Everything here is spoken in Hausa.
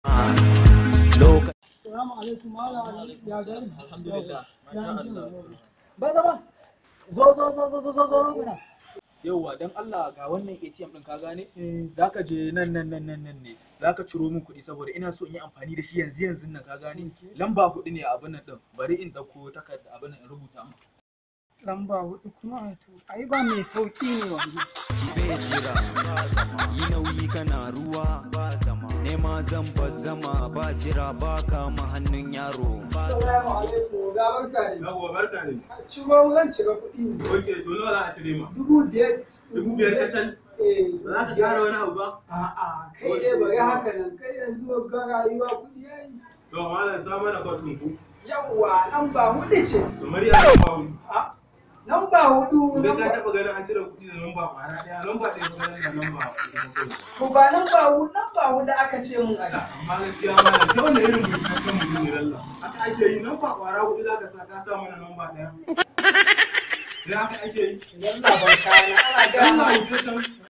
Salamu alaikum Malam Ali ya gari. Alhamdulillah, masha Allah. Ba zama. Zo zo zo zo zo zo zo mana. Yauwa don Allah ga wannan ATM ɗin ka gane? Eh, Zaka je nan nan nan nan nan ne. Zaka ciro min kuɗi saboda ina so in yi amfani da shi yanzu yanzu nan ka gane? Okay. Lamba huɗu ne a abin nan ɗin. Bari in ɗauko takarda abin nan in rubuta maka. lamba hudu kuma to ai ba mai sauki ne wannan. bai jira yi nauyi kana ruwa nema zan zama ba jira ba kama hannun yaro Assalamu alaikum ga barka ne. Yawwa barka ne. Ciro zan cire kuɗi ne. Oke, to nawa za a cire ma? Dubu biyar. Dubu biyar kacal? Eh. Ba za ka ƙara wani abu ba? A'a kai dai bari haka nan kai yanzu ga rayuwa kuɗi yayi. To malam sa mana kwatin ku. Yawwa lamba hudu ce. Kamar ya ba wani. A lamba hudu. Idan ka lamba- taɓa ganin an cire kuɗi da lamba ƙwara ɗaya, lamba ɗaya ko ganin da lamba ɗaya. Ko ba lamba hudu lamba hudu aka ce mun a Da, Amma gaskiya malam, ta wanda irin burkataccen mutum ne lalla. Haka ake yi, lamba ƙwara huɗu za ka sa ka sa mana lamba ɗaya. Idan haka ake yi. Yalla barka na ana Allah gama. wuce can.